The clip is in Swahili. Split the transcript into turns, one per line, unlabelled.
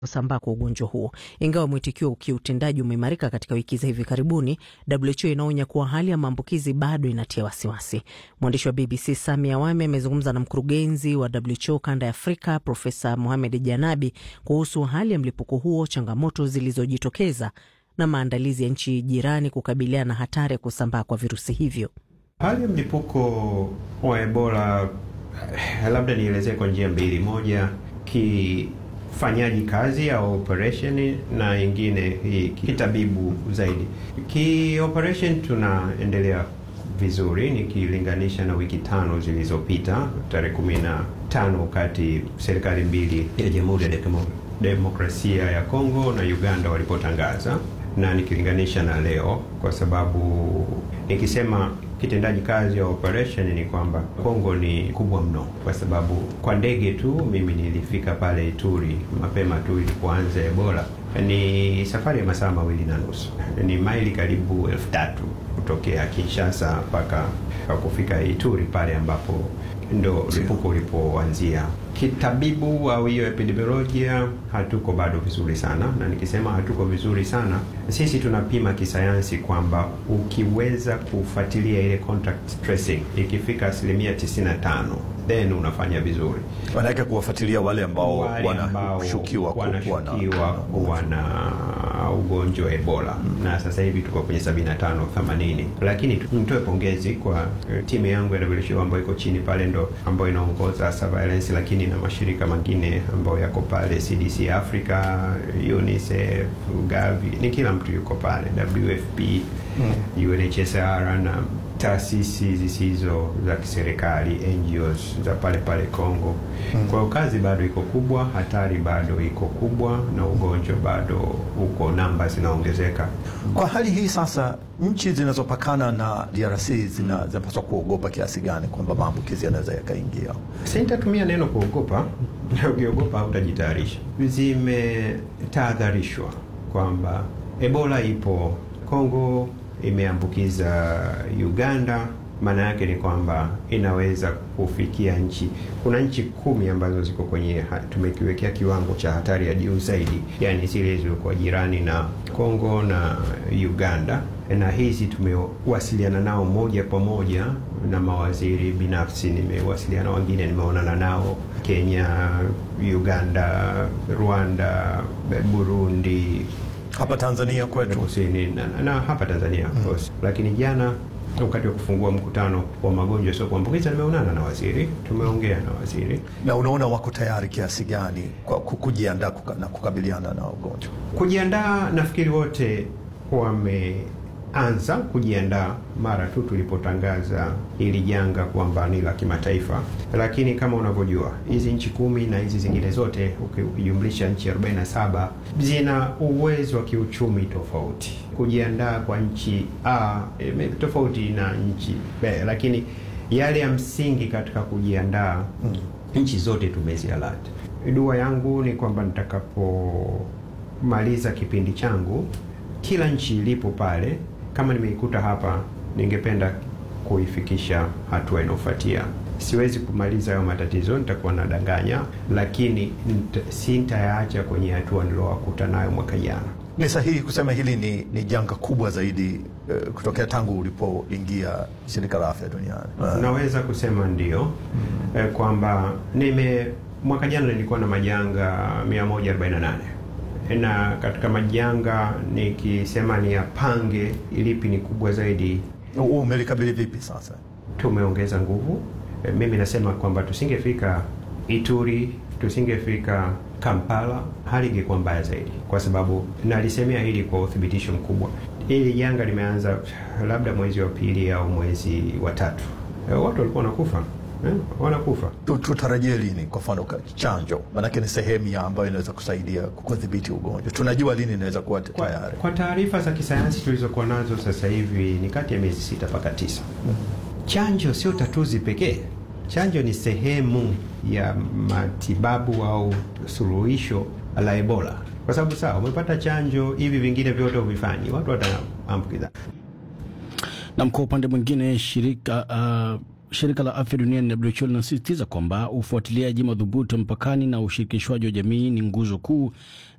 kusambaa kwa ugonjwa huo. Ingawa mwitikio kiutendaji umeimarika katika wiki za hivi karibuni, WHO inaonya kuwa hali ya maambukizi bado inatia wasiwasi. Mwandishi wa BBC Sami Awami amezungumza na mkurugenzi wa WHO kanda ya Afrika Profesa Mohamed Janabi kuhusu hali ya mlipuko huo, changamoto zilizojitokeza na maandalizi ya nchi jirani kukabiliana na hatari ya kusambaa kwa virusi hivyo.
Hali ya mlipuko wa Ebola labda nielezee kwa njia mbili, moja kifanyaji kazi au operation na ingine hii kitabibu zaidi. Ki operation tunaendelea vizuri nikilinganisha na wiki tano zilizopita, tarehe kumi na tano wakati serikali mbili ya Jamhuri ya Demokrasia ya Kongo na Uganda walipotangaza na nikilinganisha na leo, kwa sababu nikisema kitendaji kazi ya operation ni kwamba Kongo ni kubwa mno, kwa sababu kwa ndege tu mimi nilifika pale Ituri mapema tu ilipoanza Ebola. Ni safari ya masaa mawili na nusu, ni maili karibu elfu tatu kutokea Kinshasa mpaka kufika Ituri pale ambapo ndo mlipuko ulipoanzia. Kitabibu au hiyo epidemiolojia hatuko bado vizuri sana, na nikisema hatuko vizuri sana, sisi tunapima kisayansi kwamba ukiweza kufuatilia ile contact tracing ikifika asilimia 95 then unafanya vizuri.
Wanaweza kuwafuatilia wale ambao wanashukiwa
wanashukiwa kuwa na ugonjwa wa Ebola mm. na sasa hivi tuko kwenye 75 80, lakini nitoe pongezi kwa timu yangu ya WHO ambayo iko chini pale, ndo ambayo inaongoza surveillance, lakini na mashirika mengine ambayo yako pale, CDC Africa, UNICEF, Gavi, ni kila mtu yuko pale, WFP mm. UNHCR na taasisi zisizo za kiserikali NGOs za pale pale Kongo. Mm. Kwa hiyo kazi bado iko kubwa, hatari bado iko kubwa, na ugonjwa bado uko, namba zinaongezeka.
Kwa hali hii sasa, nchi zinazopakana na DRC zinapaswa kuogopa kiasi gani kwamba maambukizi yanaweza yakaingia?
Sitatumia neno kuogopa, ukiogopa hautajitayarisha. Zimetahadharishwa kwamba Ebola ipo Kongo imeambukiza Uganda. Maana yake ni kwamba inaweza kufikia nchi, kuna nchi kumi ambazo ziko kwenye, tumekiwekea kiwango cha hatari ya juu zaidi, yani zile zilizokuwa jirani na Kongo na Uganda, na hizi tumewasiliana nao moja kwa moja na mawaziri binafsi, nimewasiliana wengine, nimeonana nao Kenya, Uganda, Rwanda, Burundi
hapa Tanzania kwetu
kusini na, na hapa Tanzania of course mm. Lakini jana wakati wa kufungua mkutano wa magonjwa sio kuambukiza nimeonana na waziri, tumeongea na waziri.
Na unaona wako tayari kiasi gani kwa kujiandaa kuka, na kukabiliana na ugonjwa?
Kujiandaa, nafikiri wote wameanza kujiandaa mara tu tulipotangaza hili janga kwamba ni la kimataifa, lakini kama unavyojua hizi nchi kumi na hizi zingine zote ukijumlisha nchi 47 zina uwezo wa kiuchumi tofauti. Kujiandaa kwa nchi A e, tofauti na nchi B, lakini yale ya msingi katika kujiandaa mm. nchi zote tumezialati. Dua yangu ni kwamba nitakapomaliza kipindi changu, kila nchi ilipo pale, kama nimeikuta hapa ningependa kuifikisha hatua inayofuatia. Siwezi kumaliza hayo matatizo, nitakuwa nadanganya, lakini sintayaacha kwenye hatua niliowakuta nayo mwaka jana.
Ni sahihi kusema hili ni, ni janga kubwa zaidi uh, kutokea tangu ulipoingia shirika la afya duniani
uh. Naweza kusema ndio mm. eh, kwamba nime mwaka jana nilikuwa na majanga 148 na katika majanga nikisema ni yapange ilipi ni kubwa zaidi
Umelikabili vipi sasa?
Tumeongeza nguvu. E, mimi nasema kwamba tusingefika Ituri, tusingefika Kampala, hali ingekuwa mbaya zaidi, kwa sababu nalisemea hili kwa uthibitisho mkubwa. Hili janga limeanza labda mwezi wa pili au mwezi wa tatu, e, watu walikuwa wanakufa eh, wanakufa.
Tutarajie lini kwa mfano chanjo? Maanake ni sehemu ya ambayo inaweza kusaidia kudhibiti ugonjwa. Tunajua lini inaweza kuwa tayari?
Kwa taarifa za kisayansi tulizokuwa nazo sasa hivi ni kati ya miezi sita mpaka tisa. mm -hmm. Chanjo sio tatuzi pekee. Chanjo ni sehemu ya matibabu au suluhisho la Ebola, kwa sababu sawa, umepata chanjo, hivi vingine vyote uvifanyi, watu wataambukiza.
Na kwa upande mwingine shirika uh, shirika la afya duniani WHO linasisitiza kwamba ufuatiliaji madhubuti mpakani na ushirikishwaji wa jamii ni nguzo kuu